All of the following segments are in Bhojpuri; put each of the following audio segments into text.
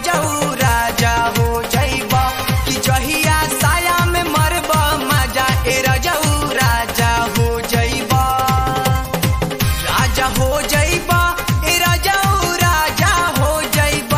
रजऊ राजा हो जइब कि जहिया साया में मरब मजा ए रजऊ राजा हो जइब राजा हो जइब ए रजऊ राजा हो जइब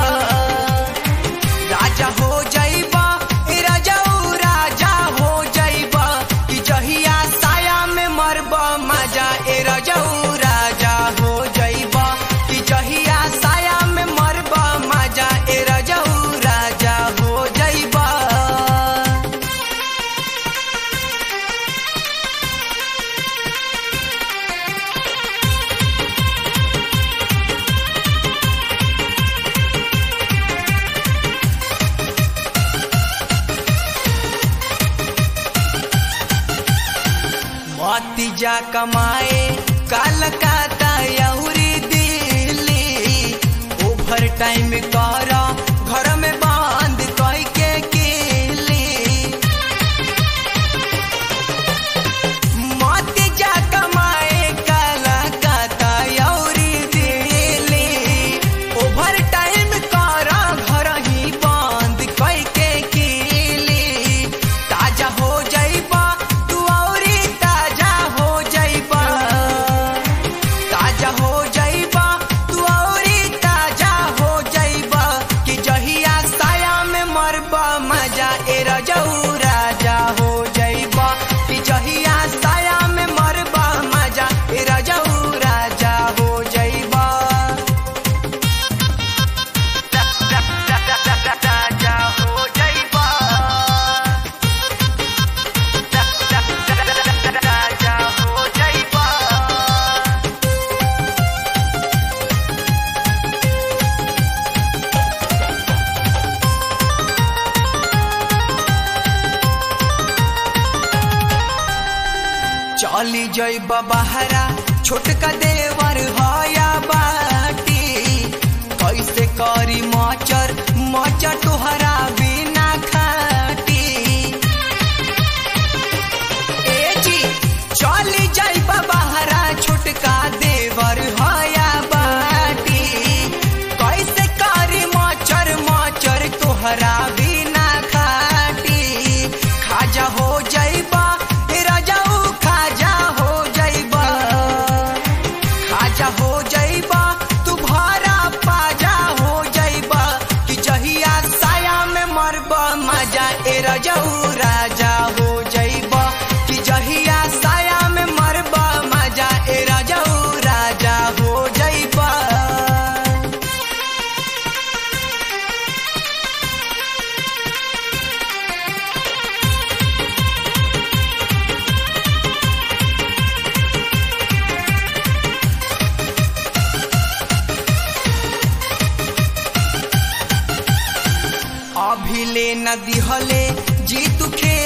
राजा हो जइब ए रजऊ राजा हो जइब कि जहिया साया में मरब मजा ए रजऊ राजा हो जइब कि जहिया साया में मरब मजा ए रजऊ राजा हो जइब मोती जा कमाए कलकत्ता यहुरी दिल्ली ओवर टाइम कर घर में बंद कह के केली मोती जा कमाए कलकत्ता यहुरी दिल्ली ओवर टाइम कर घर ही बंद कह के केली ताजा हो जइबा तू औरी ताजा हो जइबा ताजा हो जइबा तू औरी ताजा हो जइबा कि जहिया साया में मरबा मजा ए रजऊ राजा हो जइबा कि जहिया साया में मरबा मजा ए रजऊ राजा हो जइबा राजा हो जइबा राजा हो जइबा चली जइब बहरा छोटका देवर हया बाटी कैसे करी मचर मचर तोहरा बिना खाटी ए जी चली जइब बहरा छोटका देवर हया बाटी कैसे करी मचर मचर तोहरा बिना खाटी खाजा हो जइबा रजाऊ खाजा हो जइबा खाजा हो जइबा तू भरा पाजा हो जइबा कि जहिया साया में मरबा मजा ए रजाऊ राजा हो जइबा कि जहिया साया में मरबा मजा ए रजाऊ राजा हो जइबा अभिले न दिहले जी तू खे